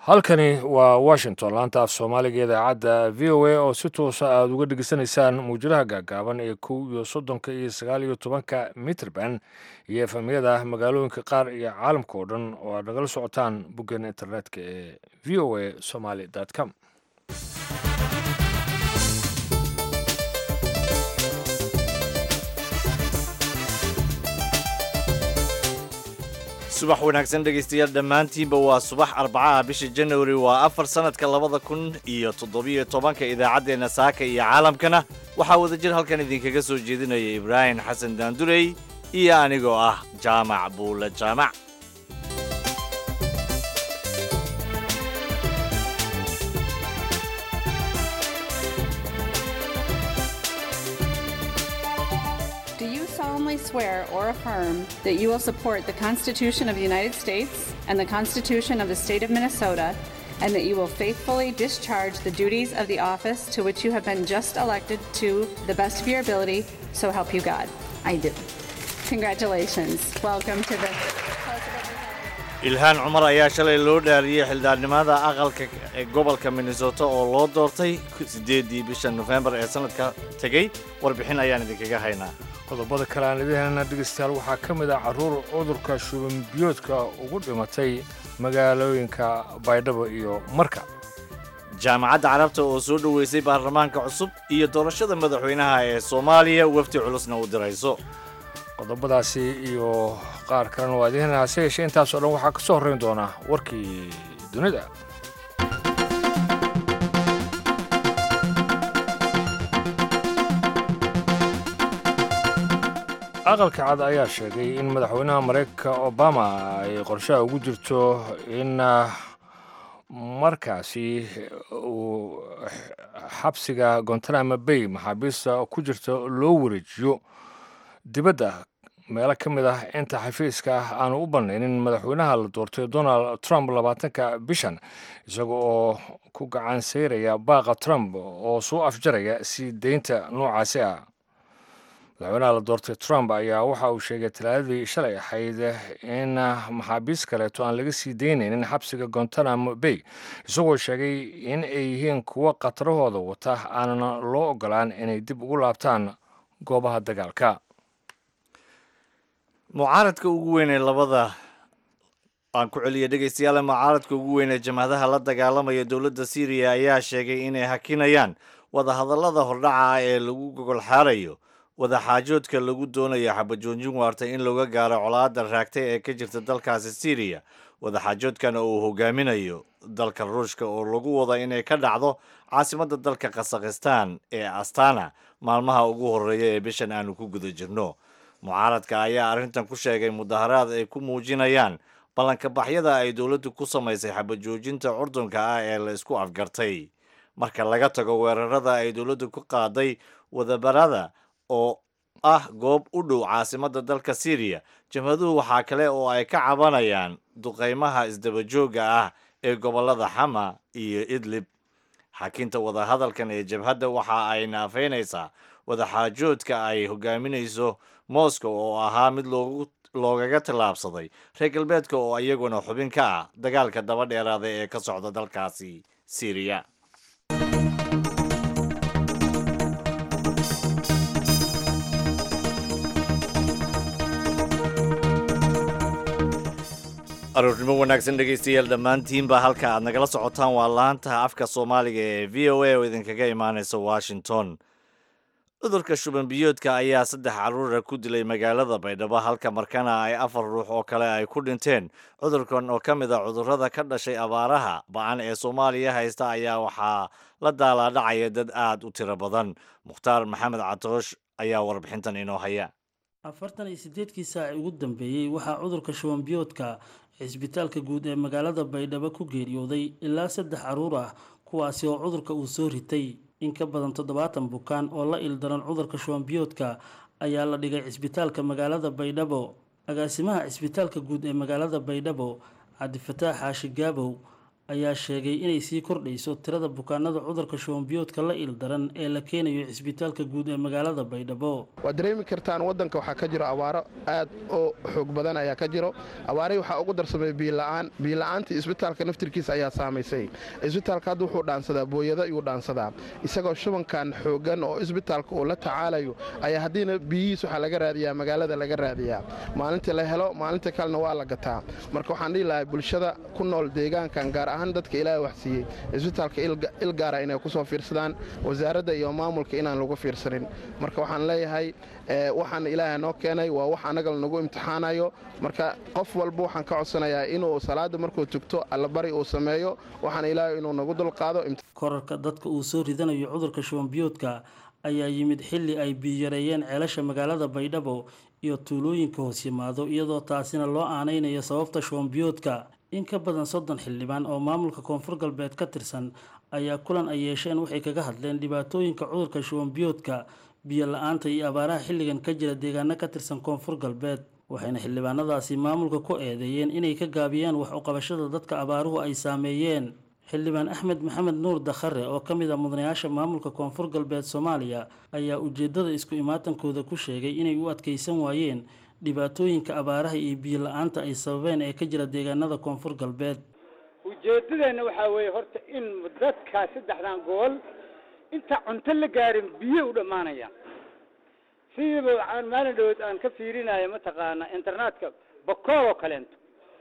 halkani waa washington laanta af soomaaliga idaacadda v o a oo si toosa aada uga dhegeysanaysaan muwjadaha gaagaaban ee kow iyo soddonka iyo sagaal iyo tobanka mitrband iyo efamyada magaalooyinka qaar iyo caalamka oo dhan oo aad nagala socotaan boggan internetka ee v o a somaly com subax wanaagsan dhegaystayaal dhammaantiinba waa subax arbacaha bisha januari waa afar sannadka labada kun iyo toddobiyo tobanka idaacaddeenna saaka iyo caalamkana waxaa wadajir halkan idinkaga soo jeedinaya ibraahim xasan daandurey iyo anigoo ah jaamac buule jaamac Do you solemnly swear or affirm that you will support the Constitution of the United States and the Constitution of the State of Minnesota, and that you will faithfully discharge the duties of the office to which you have been just elected to the best of your ability, so help you God? I do. Congratulations. Welcome to the. ilhaan cumar ayaa shalay loo dhaariyey xildhibaannimada aqalka ee gobolka minnesota oo loo doortay siddeedii bisha nofembar ee sannadka tegey warbixin ayaan idinkaga haynaa qodobada kale aan idin helna dhegeystayaal waxaa ka mid ah carruur cudurka shuban biyoodka ugu dhimatay magaalooyinka baydhabo iyo marka jaamacadda carabta oo soo dhoweysay baarlamaanka cusub iyo doorashada madaxweynaha ee soomaaliya wafdi culusna u dirayso qodobadaasi iyo qaar kalena waa idiin helna hase yeeshee intaasoo dhan waxaa ka soo horrayn doona warkii dunida aqalka cad ayaa sheegay in madaxweynaha maraykanka obama ay qorshaha ugu jirto in markaasi uu xabsiga gontanamo bay maxaabiista ku jirta loo wareejiyo dibadda meelo ka mid ah inta xafiiska ah aanu u bannaynin madaxweynaha la doortay donald trump labaatanka bishan isaga oo ku gacan sayraya baaqa trump oo soo afjaraya sii deynta noocaasi ah madaxweynaha la doortay trump ayaa waxa uu sheegay talaadadii shalay ahayd in maxaabiis kaleeto aan laga sii daynaynin xabsiga gontanamo bay isagoo sheegay in ay yihiin kuwo khatarahooda wata aanana loo ogolaan inay dib ugu laabtaan goobaha dagaalka mucaaradka ugu weyn ee labada aan ku celiya dhegaystayaal mucaaradka ugu weyn ee jamhadaha la dagaalamaya dowladda syriya ayaa sheegay inay hakinayaan wadahadallada hordhaca ee lagu gogol xaarayo wadaxaajoodka lagu doonayo xabajoojin waarta in looga gaaro colaadda raagtay ee ka jirta dalkaasi syriya wadaxaajoodkana uu hogaaminayo dalka ruushka oo lagu wada inay ka dhacdo caasimadda dalka khasakhistan ee astana maalmaha ugu horreeya ee bishan aanu ku guda jirno mucaaradka ayaa arrintan ku sheegay mudaharaad ay ku muujinayaan ballankabaxyada ay dowladdu ku samaysay xabajoojinta curdunka ah ee la isku afgartay marka laga tago weerarada ay dowladdu ku qaaday wadabarada oo ah goob u dhow caasimadda dalka syriya jabhaduhu waxaa kale oo ay ka cabanayaan duqaymaha isdabajooga ah ee gobollada xama iyo idlib xakinta wadahadalkan ee jabhadda waxa ay naafeynaysaa wadaxaajoodka ay hogaaminayso moscow oo ahaa mid loogu loogaga tallaabsaday reer galbeedka oo iyaguna xubin ka ah dagaalka daba dheeraada ee ka socda dalkaasi syriya aroornimo wanaagsan dhegaystayaal dhammaantiinba halka aad nagala socotaan waa laanta afka soomaaliga ee v o a oo idinkaga imaanaysa washington cudurka shuban biyoodka ayaa saddex carruura ku dilay magaalada baydhabo halka markana ay afar ruux oo kale ay ku dhinteen cudurkan oo ka mid a cudurrada ka dhashay abaaraha ba-an ee soomaaliya haysta ayaa waxaa la daalaadhacaya dad aad u tiro badan mukhtaar maxamed catoosh ayaa warbixintan inoo haya afartan iyo sideedkii saaci ugu dambeeyey waxaa cudurka shuban biyoodka cisbitaalka guud ee magaalada baydhabo ku geeriyooday ilaa saddex carruur ah kuwaasi oo cudurka uu soo ritay in ka badan toddobaatan bukaan oo la ildaran cudurka shuban biyoodka ayaa la dhigay cisbitaalka magaalada baydhabo agaasimaha cisbitaalka guud ee magaalada baydhabo cabdifataax xaashi gaabow ayaa sheegay inay sii kordhayso tirada bukaanada cudurka shubanbiyoodka la ildaran ee la keenayo cisbitaalka guud ee magaalada baydhabo waad dareemi kartaan waddanka waxaa ka jiro abaaro aad oo xoog badan ayaa ka jiro abaarihii waxaa ugu darsamay biila'aan biila'aantii isbitaalka naftirkiisa ayaa saamaysay isbitaalka hadda wuxuu dhaansadaa booyado iyuu dhaansadaa isagoo shubankan xooggan oo isbitaalka uu la tacaalayo ayaa haddiina biyihiis waxaa laga raadiyaa magaalada laga raadiyaa maalintii la helo maalinta kalena waa la gataa marka waxaan dhihi lahay bulshada ku nool deegaankan gaar ahaan dadka ilaahay wax siiyey isbitaalka il gaara inay ku soo fiirsadaan wasaaradda iyo maamulka inaan lagu fiirsanin marka waxaan leeyahay waxaan ilaahay noo keenay waa wax annaga lanagu imtixaanayo marka qof walba waxaan ka codsanayaa inuu salaadda markuu tugto allabari uu sameeyo waxaan ilaahay inuu nagu dulqaado korarka dadka uu soo ridanayo cudurka shubanbiyoodka ayaa yimid xilli ay biyareeyeen ceelasha magaalada baydhabo iyo tuulooyinka hoos yimaado iyadoo taasina loo aanaynayo sababta shubanbiyoodka in ka badan soddon xildhibaan oo maamulka koonfur galbeed ka tirsan ayaa kulan ay yeesheen waxay kaga hadleen dhibaatooyinka cudurka shubanbiyoodka biyo la-aanta iyo abaaraha xilligan ka jira deegaano ka tirsan koonfur galbeed waxayna xildhibaanadaasi maamulka ku eedeeyeen inay ka gaabiyaan wax uqabashada dadka abaaruhu ay saameeyeen xildhibaan axmed maxamed nuur dakhare oo ka mid a mudanayaasha maamulka koonfur galbeed soomaaliya ayaa ujeeddada isku imaatankooda ku sheegay inay u adkaysan waayeen dhibaatooyinka abaaraha iyo biyo la-aanta ay sababeen ee ka jira deegaanada koonfur galbeed ujeeddadeenna waxaa weeye horta in dadkaa saddexdan gobol inta cunto la gaarin biyo u dhammaanayaan sidiiba aan maalin dhawood aan ka fiirinaya mataqaana internetka bakool oo kaleento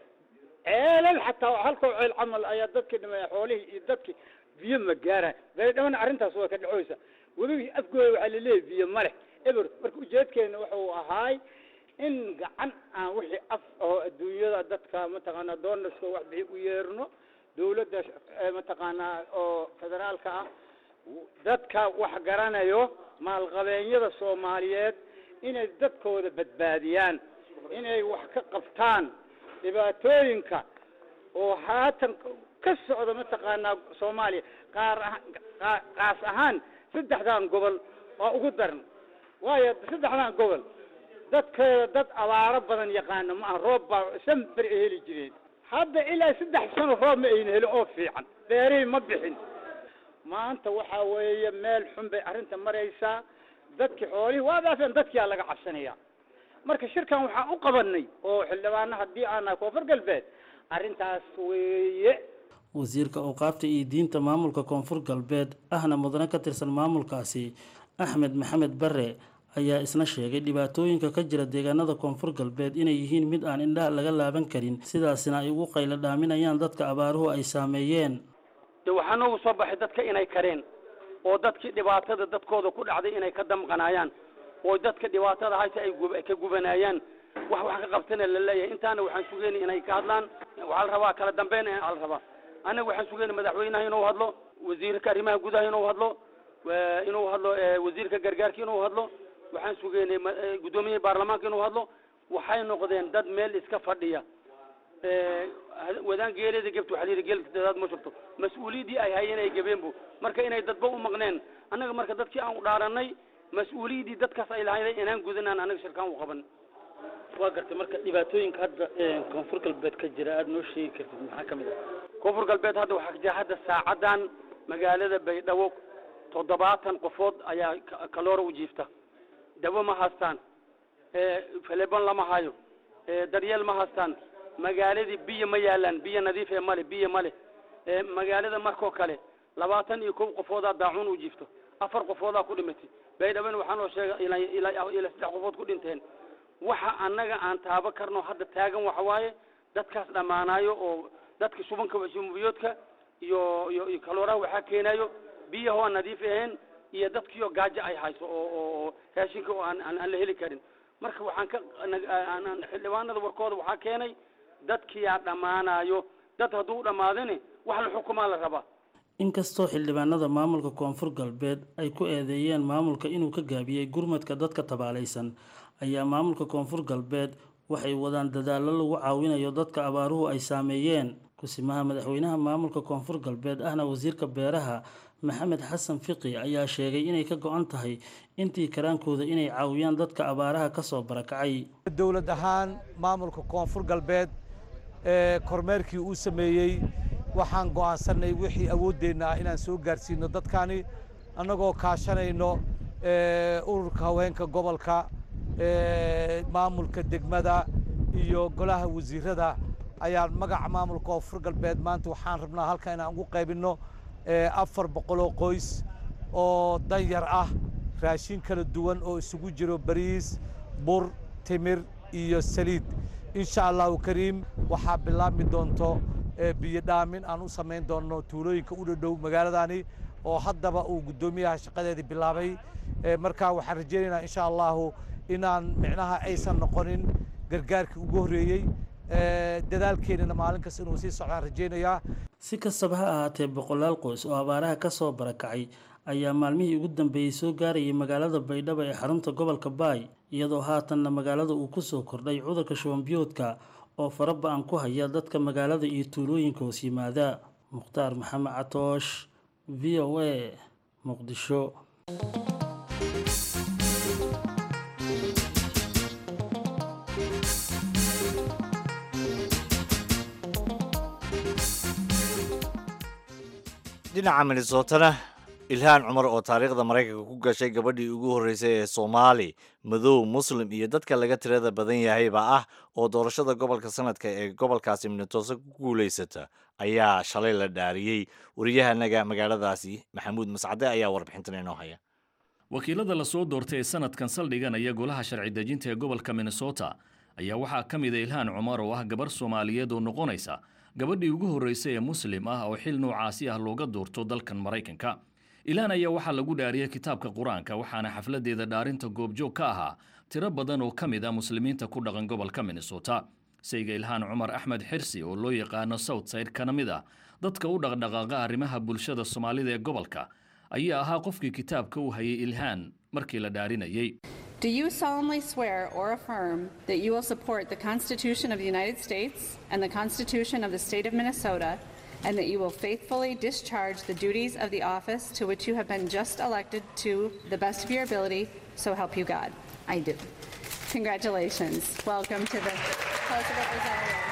ceelal xataa halkoo ceel camal ayaa dadkii dhimaya xoolihii iyo dadkii biyo ma gaaraan baydhabana arrintaas waa ka dhacoysa webigii afgooda waxaa laleeyahy biyo ma leh eber marka ujeedkeena wuxuu ahaay in gacan aan wixii af oo adduunyada dadka mataqaana doonaska wax bixi u yeerno dawladda mataqaanaa oo federaalka ah dadka wax garanayo maalqabeenyada soomaaliyeed inay dadkooda badbaadiyaan inay wax ka qabtaan dhibaatooyinka oo haatan ka socda mataqaanaa soomaaliya qaar aha qaas ahaan saddexdan gobol waa ugu daran waayo saddexdan gobol dadkeeda dad abaaro badan yaqaana ma aha roob baa sanber ay heli jireen hadda ilaa saddex sano roob ma ayna heli oo fiican beerihii ma bixin maanta waxaa weeye meel xun bay arrinta maraysaa dadkii xoolihii waa dhaafeen dadkiyaa laga cabsanaya marka shirkan waxaan u qabanay oo xildhibaano haddii aan nahay koonfur galbeed arrintaas weeye wasiirka awqaafta iyo diinta maamulka koonfur galbeed ahna mudane ka tirsan maamulkaasi axmed maxamed bare ayaa isna sheegay dhibaatooyinka ka jira deegaanada koonfur galbeed inay yihiin mid aan indhaha laga laaban karin sidaasina ay ugu qaylo dhaaminayaan dadka abaaruhu ay saameeyeen de waxaa noogu soo baxay dadka inay kareen oo dadkii dhibaatada dadkooda ku dhacday inay ka damqanaayaan oo dadka dhibaatada hayse ay ka gubanaayaan wax wax ka qabtana la leeyahay intaana waxaan sugeyna inay ka hadlaan waxaa la rabaa kala dambeyn aa la rabaa annaga waxaan sugeyna madaxweynaha inuu hadlo wasiirka arrimaha gudaha inuu hadlo inuu hadlo wasiirka gargaarka inuu hadlo waxaan sugeynay guddoomiyaha baarlamaanka inuu hadlo waxay noqdeen dad meel iska fadhiya wadaan geeleeda gebta waxaa layidhi geelka dadaad ma shubto mas-uuliyaddii ay hayeen ay gabeenbu marka inay dadba u maqneen annaga marka dadkii aan u dhaaranay mas-uuliyaddii dadkaas ay lahayd inaan gudanaan annaga shirkaan u qaban waa gartay marka dhibaatooyinka hadda koonfur galbeed ka jira aada noo sheegi kartid maxaa ka mid ah koonfur galbeed hadda waxaa jira hadda saacadan magaalada baydhabo toddobaatan qofood ayaa kaloora u jiifta dawo ma haystaan faleban lama hayo daryeel ma haystaan magaaladii biyo ma yaalaan biyo nadiif ee male biyo male magaalada markoo kale labaatan iyo kow qofoodaa daacuun u jiifto afar qofoodaa ku dhimatay baydhaban waxaa noo sheega ilaa saddex qofood ku dhinteen waxa annaga aan taabo karno hadda taagan waxa waaye dadkaas dhammaanaayo oo dadka shubanka shumbiyoodka iyo iyo iyo kalooraha waxaa keenayo biyahoo aan nadiif ahayn iyo dadkiioo gaajo ay hayso oo oo raashinka oo aan aan la heli karin marka waxaan ka xildhibaanada warkooda waxaa keenay dadkiyaa dhammaanayo dad hadduu u dhammaadani wax la xukumaa la rabaa inkastoo xildhibaanada maamulka koonfur galbeed ay ku eedeeyeen maamulka inuu ka gaabiyey gurmadka dadka tabaalaysan ayaa maamulka koonfur galbeed waxay wadaan dadaallo lagu caawinayo dadka abaaruhu ay saameeyeen kusimaha madaxweynaha maamulka koonfur galbeed ahna wasiirka beeraha maxamed xasan fiqi ayaa sheegay inay ka go-an tahay intii karaankooda inay caawiyaan dadka abaaraha kasoo barakacay dowlad ahaan maamulka koonfur galbeed ee kormeerkii uu sameeyey waxaan go'aansannay wixii awooddeenna ah inaan soo gaarsiino dadkaani annagoo kaashanayno ururka haweenka gobolka maamulka degmada iyo golaha wasiirada ayaan magaca maamulka koonfur galbeed maanta waxaan rabnaa halkan inaan ugu qaybinno afar boqoloo qoys oo danyar ah raashin kala duwan oo isugu jiro bariis bur timir iyo saliid insha allahu kariim waxaa bilaabmi doonto biyo dhaamin aan u samayn doonno tuulooyinka u dhadhow magaaladani oo haddaba uu guddoomiyaha shaqadeedii bilaabay markaa waxaan rajaynaynaa insha allahu inaan micnaha aysan noqonin gargaarkii ugu horreeyey dadaalkeennana maalin kasta inuu sii socdaan rajaynayaa si kastaba ha ahaatee boqolaal qoys oo abaaraha ka soo barakacay ayaa maalmihii ugu dambeeyey soo gaarayay magaalada baydhabo ee xarunta gobolka baay iyadoo haatanna magaalada uu ku soo kordhay cudurka shubanbiyoodka oo fara ba-an ku haya dadka magaalada iyo tuulooyinka hoos yimaada mukhtaar maxamed catoosh v o a muqdisho dhinaca minnesotana ilhaan cumar oo taariikhda maraykanka ku gashay gabadhii ugu horreysay ee soomaali madow muslim iyo dadka laga tirada badan yahayba ah oo doorashada gobolka sanadka ee gobolkaasi minnesota ku guulaysata ayaa shalay la dhaariyey wariyahanaga magaaladaasi maxamuud mascade ayaa warbixintan inoo haya wakiilada lasoo doortay ee sanadkan saldhiganaya golaha sharci dejinta ee gobolka minnesota ayaa waxaa ka mid a ilhaan cumar oo ah gabarh soomaaliyeed oo noqonaysa gabadhii ugu horreysay ee muslim ah oo xil noocaasi ah looga doorto dalkan maraykanka ilaan ayaa waxaa lagu dhaariyey kitaabka qur-aanka waxaana xafladeeda dhaarinta goobjoog ka ahaa tiro badan oo ka mid ah muslimiinta ku dhaqan gobolka minnesota sayga ilhaan cumar axmed xirsi oo loo yaqaano southside kana mid ah dadka u dhaqdhaqaaqa arrimaha bulshada soomaalida ee gobolka ayaa ahaa qofkii kitaabka u hayay ilhaan markii la dhaarinayey Do you solemnly swear or affirm that you will support the Constitution of the United States and the Constitution of the State of Minnesota, and that you will faithfully discharge the duties of the office to which you have been just elected to the best of your ability, so help you God? I do. Congratulations. Welcome to the House of Representatives.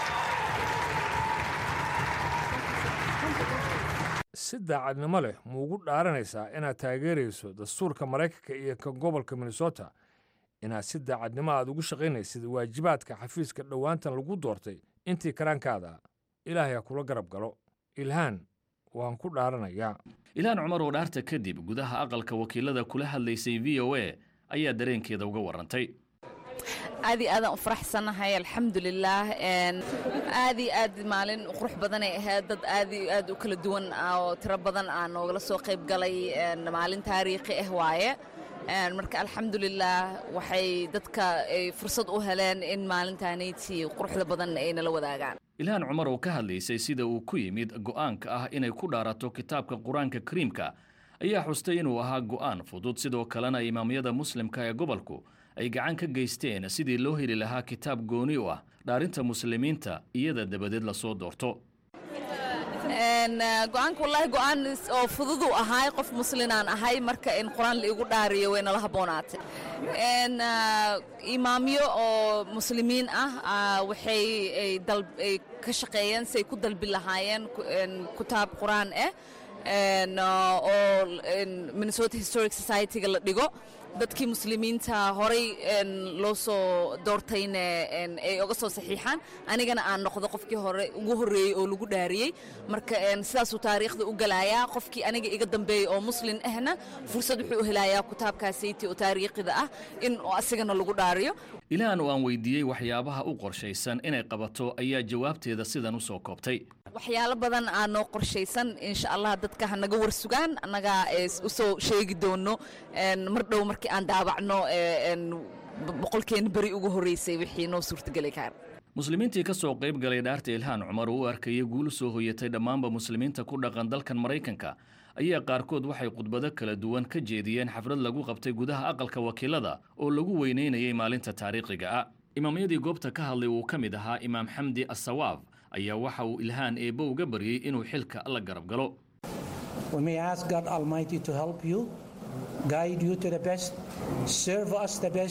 si daacadnimo leh ma ugu dhaaranaysaa inaad taageerayso dastuurka maraykanka iyo ka gobolka minnesota inaad si daacadnimo aad ugu shaqaynaysid waajibaadka xafiiska dhowaantan lagu doortay intii karaankaada ilaahay ha kula garab galo ilhaan waan ku dhaaranayaa ilhaan cumar oo dhaarta kadib gudaha aqalka wakiilada kula hadlaysay v o a ayaa dareenkeeda uga warrantay aad iyo aadaan u faraxsanahay alxamdulilaah aad iyo aad maalin qurux badanay ahayd dad aad iyo aad u kala duwan oo tiro badan aa noogala soo qayb galay maalin taariikhi ah waaye marka alxamdulilaah waxay dadka ay fursad u heleen in maalintaanayti quruxda badan ay nala wadaagaan ilhaan cumar oo ka hadlaysay sida uu ku yimid go'aanka ah inay ku dhaarato kitaabka qur-aanka kariimka ayaa xustay inuu ahaa go'aan fudud sidoo kalena imaamyada muslimka ee gobolku ay gacan ka geysteen sidii loo heli lahaa kitaab gooni u ah dhaarinta muslimiinta iyada dabadeed lasoo doorto go-aanka wallaahi go-aan oo fududuu ahaay qof muslinaan ahay marka in qur-aan la igu dhaariyo way nala haboonaatay imaamyo oo muslimiin ah waxay ay ka shaqeeyeen si ay ku dalbi lahaayeen kitaab qur-aan ah oo minnesota historic society-ga la dhigo dadkii muslimiinta horay loo soo doortayna ay oga soo saxiixaan anigana aan noqdo qofkii hore ugu horreeyey oo lagu dhaariyey marka sidaasuu taariikhda u galayaa qofkii aniga iga dambeeyey oo muslin ahna fursad wuxuu u helayaa kitaabkaasayti oo taariikhida ah in asigana lagu dhaariyo ilaan oo aan weydiiyey waxyaabaha u qorshaysan inay qabato ayaa jawaabteeda sidan u soo koobtay waxyaalo badan aa noo qorshaysan insha allah dadka ha naga warsugaan annagaa u soo sheegi doono mar dhow markii aan daabacno boqolkeena beri ugu horreysay wixii noo suurtageli kara muslimiintii ka soo qayb galay dhaarta ilhaan cumar oo u arkayay guul soo hoyatay dhammaanba muslimiinta ku dhaqan dalkan maraykanka ayaa qaarkood waxay khudbado kala duwan ka jeediyeen xaflad lagu qabtay gudaha aqalka wakiilada oo lagu weynaynayay maalinta taariikhiga ah imaamyadii goobta ka hadlay uu ka mid ahaa imaam xamdi assawaab ayaa waxa uu ilhaan eebbo uga baryey inuu xilka la garab galo We may ask God Almighty to help you, guide you to the best, serve us the best,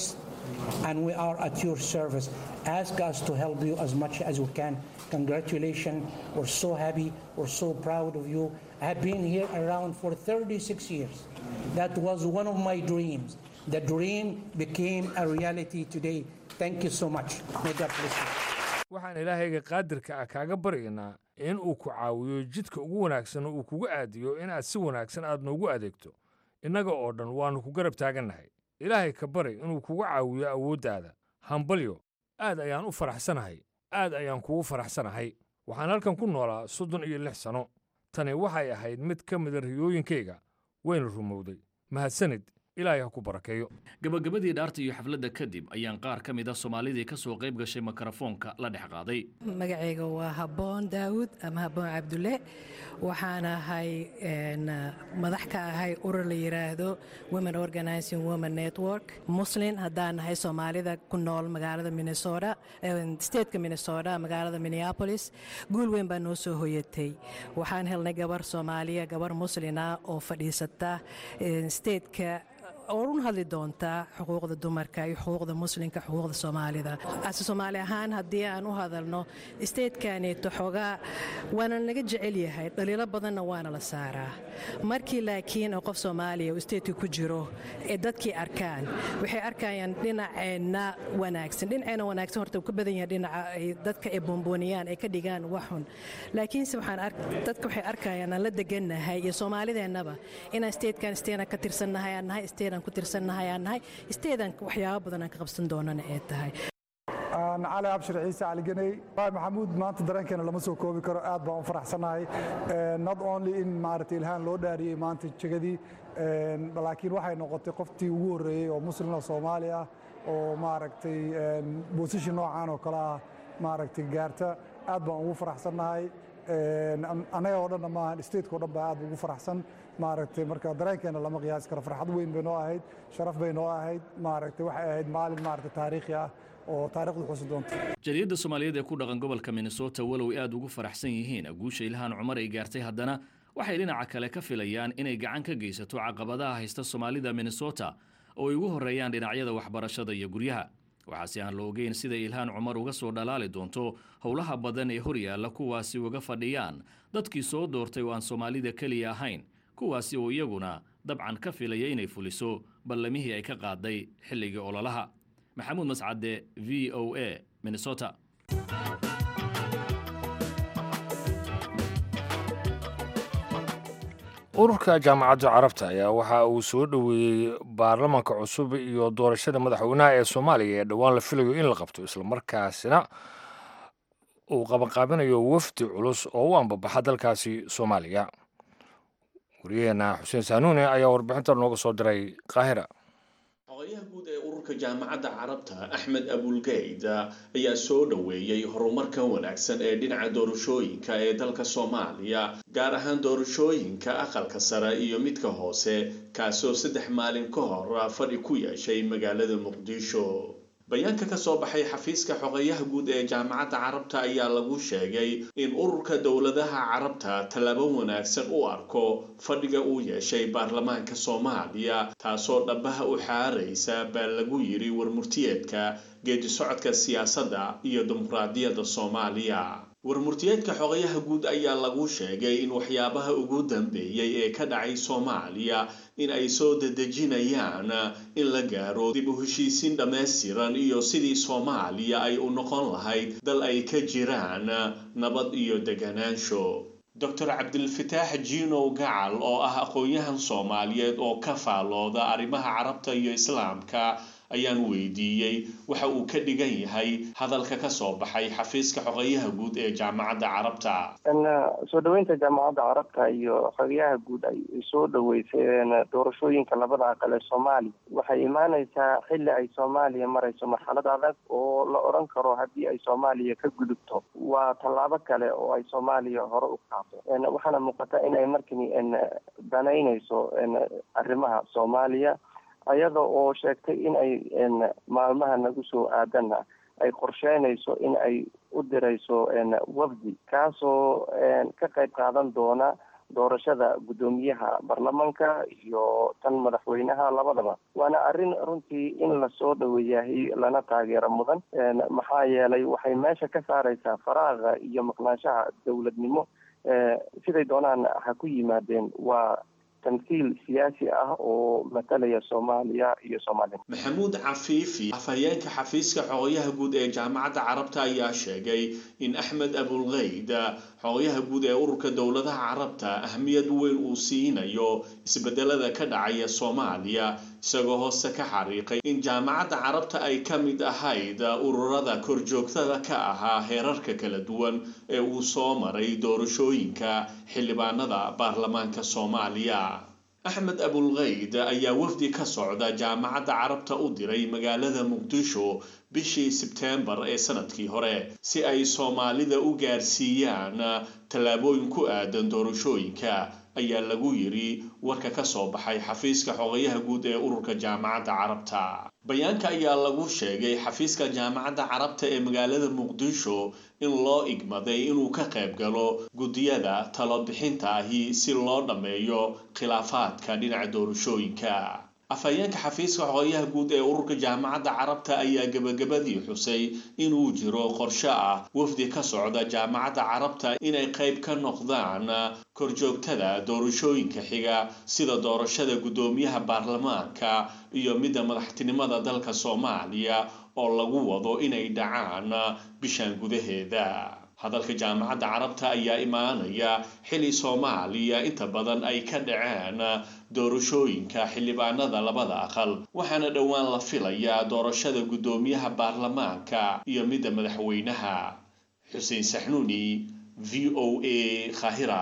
and we are at your service. Ask us to help you as much as we can. Congratulations. We're so happy. We're so proud of you. I have been here around for 36 years. That was one of my dreams. The dream became a reality today. Thank you so much. May God bless you. waxaan ilaahayga qaadirka ah kaaga baryaynaa in uu ku caawiyo jidka ugu wanaagsan uu kugu aadiyo inaad si wanaagsan aad noogu adeegto innaga oo dhan waannu ku garab taagannahay ilaahay ka bari inuu kugu caawiyo awooddaada hambalyo aad ayaan u faraxsanahay aad ayaan kugu faraxsanahay waxaan halkan ku noolaa soddon iyo lix sanno tani waxay ahayd mid ka mida riyooyinkayga wayna rumowday mahadsanid ilaahay ha ku barakeeyo gabagabadii dhaarta iyo xafladda kadib ayaan qaar ka mid a soomaalidii ka soo qayb gashay mikrofoonka la dhex qaaday magacayga waa habboon daawud ama habboon cabdulle waxaan ahay madax ka ahay urur la yidhaahdo women organizing women network muslin haddaan nahay soomaalida ku nool magaalada minnesota stateka minnesota magaalada minneapolis guul weyn baa noo soo hoyatay waxaan helnay gabar soomaaliya gabar muslina oo fadhiisata stateka oo run hadli doontaa xuquuqda dumarka iyo xuquuqda muslimka xuquuqda soomaalida ase soomaali ahaan haddii aan u hadalno isteedkaneeto xoogaa waana naga jecel yahay dhaliilo badanna waana la saaraa markii laakiin oo qof soomaaliya uu isteedka ku jiro ee dadkii arkaan waxay arkayaan dhinaceenna wanaagsan dhinaceena wanaagsan horta uu ka badan yahay dhinaca ay dadka ay boombooniyaan ay ka dhigaan waxun laakiinse waxaan dadka waxay arkayaan aan la degannahay iyo soomaalideennaba inaan isteedkan isteedan ka tirsannahay aan nahay isteedan ku tirsannahay aan nahay isteedan waxyaabo badan aan ka qabsan doonana ee tahay cali abshir ciise cali ganey maxamuud maanta dareenkeena lama soo koobi karo aad baan u faraxsanahay not only in maaragtay ilhaan loo dhaariyey maanta jegadii laakiin waxay noqotay qoftii ugu horreeyey oo muslim oo soomaali ah oo maaragtay bosition noocan oo kale ah maaragtay gaarta aad baan ugu faraxsannahay annaga oo dhanna maahan stateka o dhan baa aad ugu faraxsan maaragtay marka dareenkeena lama qiyaasi karo farxad weyn bay noo ahayd sharaf bay noo ahayd maaragtay waxay ahayd maalin maaragtay taariikhi ah oo taariikhdu xusi doonto jariyadda soomaaliyeed ee ku dhaqan gobolka minnesota walow ay aad ugu faraxsan yihiin guusha ilhaan cumar ay gaartay haddana waxay dhinaca kale ka filayaan inay gacan ka geysato caqabadaha haysta soomaalida minnesota oo ay ugu horreeyaan dhinacyada waxbarashada iyo guryaha waxaase aan la ogeyn sida ilhaan cumar uga soo dhalaali doonto howlaha badan ee horyaalla kuwaasi uga fadhiyaan dadkii soo doortay oo aan soomaalida keliya ahayn kuwaasi oo iyaguna dabcan ka filaya inay fuliso ballamihii ay ka qaaday xilligii ololaha maxamuud mascade v o a minnesota ururka jaamacadda carabta ayaa waxa uu soo dhoweeyey baarlamanka cusub iyo doorashada madaxweynaha ee soomaaliya ee dhowaan la filayo in la qabto islamarkaasina uu qabanqaabinayo wafdi culus oo u ambabaxa dalkaasi soomaaliya wariyaheenna xuseen saanuune ayaa warbixinta nooga soo diray qaahira xogayaha guud ee ururka jaamacadda carabta axmed abulgeyd ayaa soo dhoweeyey horumarkan wanaagsan ee dhinaca doorashooyinka ee dalka soomaaliya gaar ahaan doorashooyinka aqalka sare iyo midka hoose kaasoo saddex maalin ka hor fadhi ku yeeshay magaalada muqdisho bayaanka ka soo baxay xafiiska xogayaha guud ee jaamacadda carabta ayaa lagu sheegay in ururka dowladaha carabta tallaabo wanaagsan u arko fadhiga uu yeeshay baarlamaanka soomaaliya taasoo dhabaha u xaaraysa baa lagu yidhi warmurtiyeedka geedi socodka siyaasadda iyo dimuqraadiyadda soomaaliya warmurtiyeedka xogayaha guud ayaa lagu sheegay in waxyaabaha ugu dambeeyey ee ka dhacay soomaaliya in ay soo dedejinayaan in la gaaro dib u heshiisiin dhammaystiran iyo sidii soomaaliya ay u noqon lahayd dal ay ka jiraan nabad iyo deganaansho doctor cabdilfataax jiinow gacal oo ah aqoon-yahan soomaaliyeed oo ka faalooda arrimaha carabta iyo islaamka ayaan weydiiyey waxa uu ka dhigan yahay hadalka ka soo baxay xafiiska xogayaha guud ee jaamacadda carabta soo dhoweynta jaamacadda carabta iyo xogayaha guud ay soo dhoweyseen doorashooyinka labada aqal ee soomaaliya waxay imaaneysaa xilli ay soomaaliya marayso marxalad adag oo la odhan karo haddii ay soomaaliya ka gudubto waa tallaabo kale oo ay soomaaliya hore u qaado waxaana muuqata in ay markani danaynayso arrimaha soomaaliya ayada oo sheegtay in ay maalmaha nagu soo aadana ay qorsheynayso in ay u dirayso wafdi kaasoo ka qayb qaadan doona doorashada guddoomiyaha baarlamanka iyo tan madaxweynaha labadaba waana arrin runtii in lasoo dhaweeyahay lana taageero mudan maxaa yeelay waxay meesha ka saareysaa faraaqa iyo maqnaanshaha dowladnimo siday doonaan ha ku yimaadeen waa tamhiil siyaasi ah oo matalaya soomaaliya iyo soomaalida maxamuud cafiifi afhayeenka xafiiska xogayaha guud ee jaamacadda carabta ayaa sheegay in axmed abulkeyd xogayaha guud ee ururka dowladaha carabta ahmiyad weyn uu siinayo isbedelada ka dhacaya soomaaliya isagoo hoose ka xariiqay in jaamacadda carabta ay ka mid ahayd ururada korjoogtada ka ahaa heerarka kala duwan ee uu soo maray doorashooyinka xildhibaanada baarlamaanka soomaaliya axmed abulkeyd ayaa wafdi ka socda jaamacadda carabta u diray magaalada muqdisho bishii sebteembar ee sanadkii hore si ay soomaalida u gaarsiiyaan tallaabooyin ku aadan doorashooyinka ayaa lagu yiri warka ka soo baxay xafiiska xogayaha guud ee ururka jaamacadda carabta bayaanka ayaa lagu sheegay xafiiska jaamacadda carabta ee magaalada muqdisho in loo igmaday inuu ka qayb galo guddiyada talobixinta ahi si loo dhammeeyo khilaafaadka dhinaca doorashooyinka afhayeenka xafiiska xogayaha guud ee ururka jaamacadda carabta ayaa gebagabadii xusay inuu jiro qorshe ah wafdi ka socda jaamacadda carabta inay qayb ka noqdaan korjoogtada doorashooyinka xiga sida doorashada guddoomiyaha baarlamaanka iyo midda madaxtinimada dalka soomaaliya oo lagu wado inay dhacaan bishan gudaheeda hadalka jaamacadda carabta ayaa imaanaya xili soomaaliya inta badan ay ka dhaceen doorashooyinka xildhibaanada labada aqal waxaana dhowaan la filayaa doorashada guddoomiyaha baarlamaanka iyo midda madaxweynaha xuseen saxnuuni v o a khahira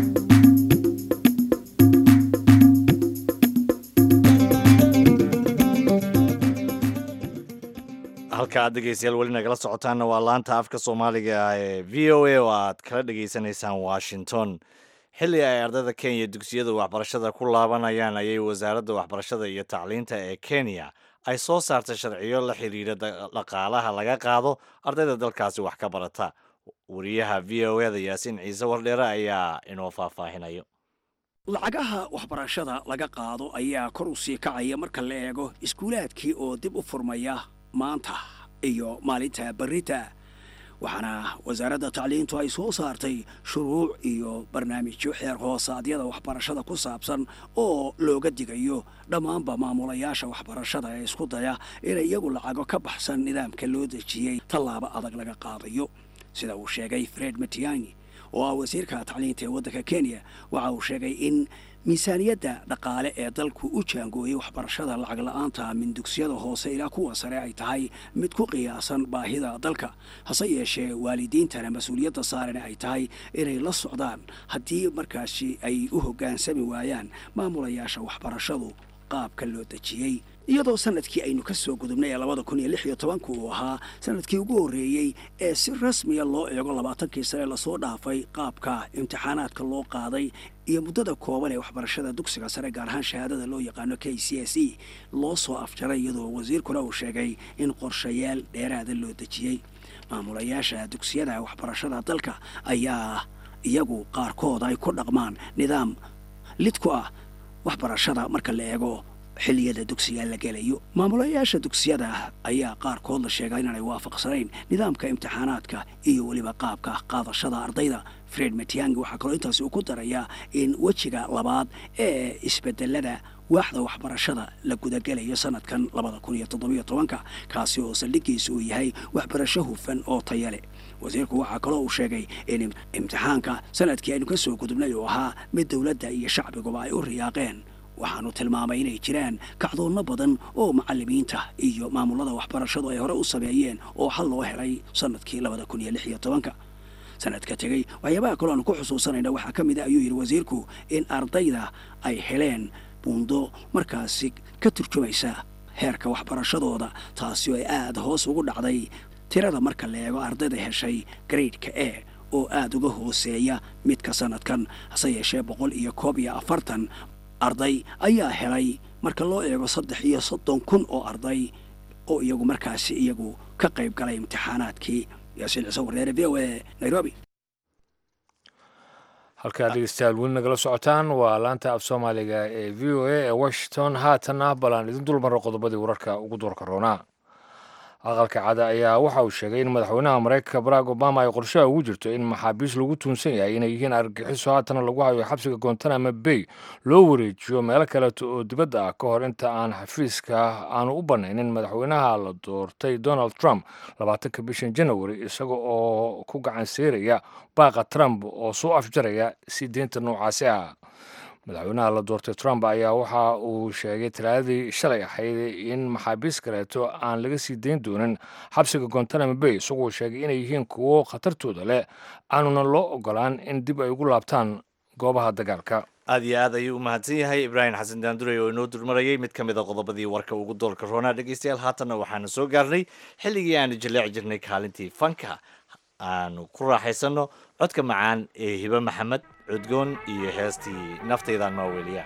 halka aad dhegeystayaal weli nagala socotaanna waa laanta afka soomaaliga ee v o a oo aad kala dhegeysanaysaan washington xilli ay ardayda kenya dugsiyada waxbarashada ku laabanayaan ayay wasaaradda waxbarashada iyo tacliinta ee kenya ay soo saartay sharciyo la xidhiidha dhaqaalaha laga qaado ardayda dalkaasi wax ka barata wariyaha v o eda yaasiin ciise wardheere ayaa inoo faahfaahinayo lacagaha waxbarashada laga qaado ayaa kor u sii kacaya marka la eego iskuulaadkii oo dib u furmaya maanta iyo maalinta berita waxaana wasaaradda tacliintu ay soo saartay shuruuc iyo barnaamijyo xeer hoosaadyada waxbarashada ku saabsan oo looga digayo dhammaanba maamulayaasha waxbarashada ee isku daya inay iyagu lacago ka baxsan nidaamka loo dejiyey tallaabo adag laga qaadayo sida uu sheegay fred matiangi oo ah wasiirka tacliinta ee waddanka kenya waxa uu sheegay in miisaaniyadda dhaqaale ee dalku u jaangooyey waxbarashada lacag la-aanta min dugsiyada hoose ilaa kuwa sare ay tahay mid ku qiyaasan baahida dalka hase yeeshee waalidiintana mas-uuliyadda saarena ay tahay inay la socdaan haddii markaasi ay u hoggaansami waayaan maamulayaasha waxbarashadu qaabka loo dejiyey iyadoo sanadkii aynu ka soo gudubnay ee labada kun iyo lix iyo tobanka uu ahaa sanadkii ugu horreeyey ee si rasmiya loo eego labaatankii sane lasoo dhaafay qaabka imtixaanaadka loo qaaday iyo muddada kooban ee waxbarashada dugsiga sare gaar ahaan shahaadada loo yaqaano k c s e loo soo afjaray iyadoo wasiirkuna uu sheegay in qorshayaal dheeraada loo dejiyey maamulayaasha dugsiyada waxbarashada dalka ayaa iyagu qaarkood ay ku dhaqmaan nidaam lid ku ah waxbarashada marka la eego xilliyada dugsiga la gelayo maamulayaasha dugsiyada ayaa qaarkood la sheegaa inaanay waafaqsanayn nidaamka imtixaanaadka iyo weliba qaabka qaadashada ardayda fred matiangi waxaa kaloo intaasi uu ku darayaa in wejiga labaad ee isbedelada waaxda waxbarashada la gudagelayo sanadkan labada kun iyo toddobiyo tobanka kaasi oo saldhigiisa uu yahay waxbarasho hufan oo taya leh wasiirku waxaa kaloo uu sheegay in imtixaanka sanadkii aynu ka soo gudubnay uu ahaa mid dowladda iyo shacbiguba ay u riyaaqeen waxaanu tilmaamay inay jiraan kacdoonno badan oo macallimiinta iyo maamulada waxbarashadu ay hore u sameeyeen oo xal loo helay sanadkii labada kun iyo lix iyo tobanka sanadka tegey waxyaabaha kaloo aanu ku xusuusanayna waxaa ka mid a ayuu yidhi wasiirku in ardayda ay heleen buundo markaasi ka turjumaysa heerka waxbarashadooda taasi oo ay aada hoos ugu dhacday tirada marka la eego ardayda heshay gradeka e oo aada uga hooseeya midka sanadkan hase yeeshee boqol iyo koob iyo afartan arday ayaa helay marka loo eego saddex iyo soddon kun oo arday oo iyagu markaasi iyagu ka qayb galay imtixaanaadkii yaasiin ciise wardeere v o a nairobi halkaa dhegeystayaal weli nagala socotaan waa laanta af soomaaliga ee v o a ee washington haatanna balaan idin dulmaro qodobadii wararka ugu doorka roonaa aqalka cada ayaa waxa uu sheegay in madaxweynaha maraykanka barack obama ay qorshaha ugu jirto in maxaabiis lagu tuunsan yahay inay yihiin argagixiso haatana lagu hayo xabsiga gontanamo bay loo wareejiyo meelo kaleeto oo dibadda ah ka hor inta aan xafiiska aanu u bannaynin madaxweynaha la doortay donald trump labaatanka bishan janawari isaga oo ku gacan seeraya baaqa trump oo soo afjaraya sii deynta noocaasi ah madaxweynaha la doortay trump ayaa waxa uu sheegay talaadadii shalay ahayd in maxaabiis kaleeto aan laga sii dayn doonin xabsiga gontanamo bay isagoo sheegay inay yihiin kuwo khatartooda leh aanuna loo ogolaan in dib ay ugu laabtaan goobaha dagaalka aad iyo aad ayuu u mahadsan yahay ibraahim xasan daandurey oo inoo durmarayay mid ka mid a qodobadii warka ugu doolka roonaa dhegeystayaal haatanna waxaanu soo gaarnay xilligii aanu jaleeci jirnay kaalintii fanka aanu ku raaxaysanno codka macaan ee hibe maxamed cudgoon iyo heestii naftayda noo weliya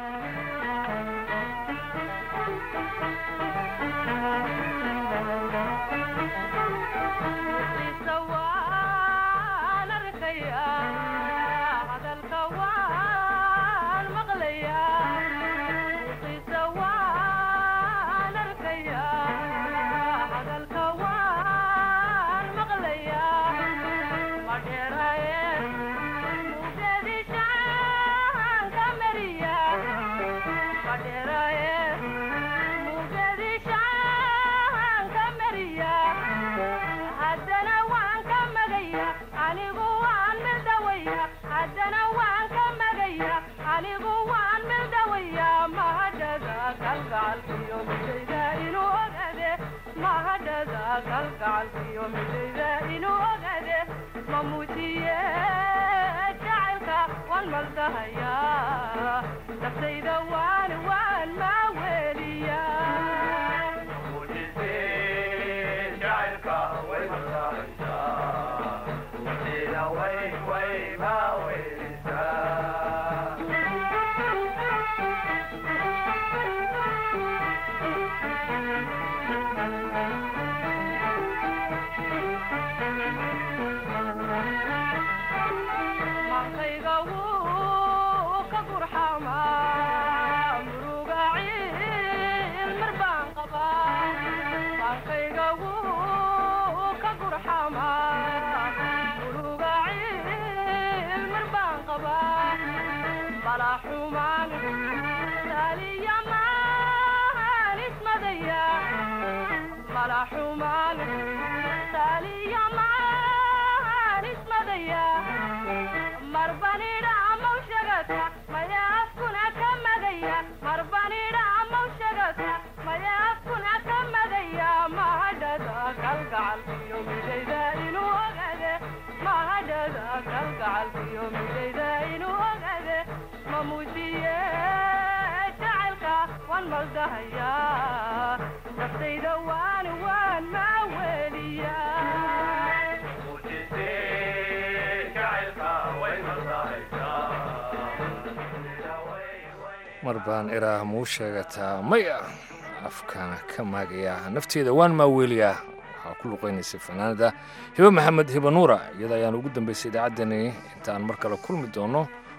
mar baan iraah muu sheegataa maya afkaana ka maagayaa nafteeda waan maaweeliyaa waxaa ku luqaynaysay fanaanada hibe maxamed hibe nuura iyada ayaan ugu dambaysay idaacaddani intaan mar kale kulmi doono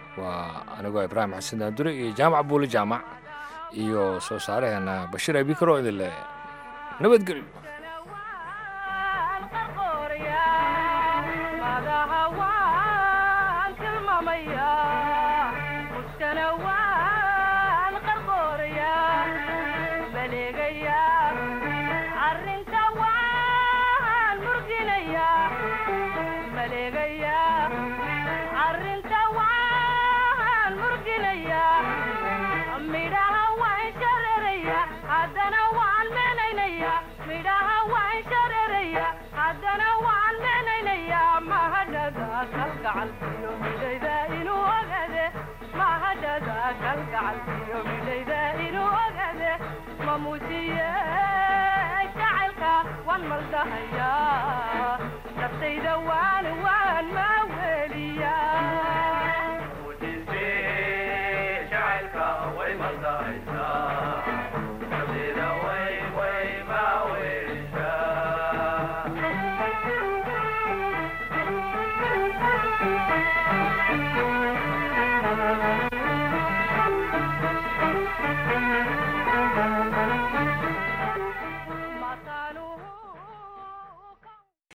waa anigoo ibraahim xasan daandure iyo jaamac buuli jaamac iyo soo saaraheena bashiir abikaro idin le nabadgelyo arrinta waan murginayaa maleegayaa